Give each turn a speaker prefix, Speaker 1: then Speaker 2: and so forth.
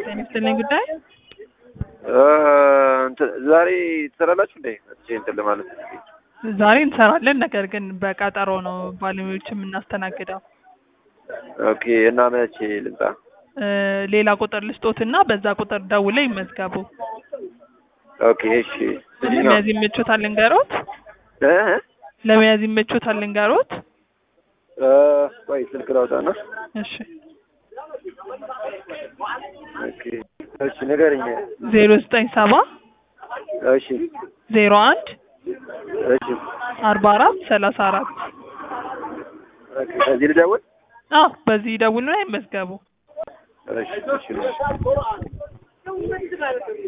Speaker 1: ጤና ይስጥልኝ ጉዳይ
Speaker 2: እንትን ዛሬ ትሰራላችሁ እንዴ? መጥቼ እንትን ለማለት
Speaker 1: ዛሬ እንሰራለን። ነገር ግን በቀጠሮ ነው ባለሙያዎች የምናስተናግደው።
Speaker 2: ኦኬ። እና መቼ ልምጣ?
Speaker 1: እ ሌላ ቁጥር ልስጦትና በዛ ቁጥር ደውለው ይመዝገቡ።
Speaker 2: ኦኬ። እሺ። የትኛው?
Speaker 1: ለመያዝ ይመቾታል ልንገሮት?
Speaker 2: እ
Speaker 1: ለመያዝ ይመቾታል ልንገሮት?
Speaker 2: እ ቆይ ስልክ ላውጣና።
Speaker 1: እሺ
Speaker 2: ኦኬ። እሺ ንገረኝ።
Speaker 1: ዜሮ ዘጠኝ ሰባ
Speaker 2: እሺ።
Speaker 1: ዜሮ አንድ
Speaker 2: እሺ።
Speaker 1: አርባ አራት ሰላሳ አራት
Speaker 2: ኦኬ። ከዚህ ልደውል?
Speaker 1: አዎ በዚህ ደውሉና ይመዝገቡ።
Speaker 2: እሺ። እሺ።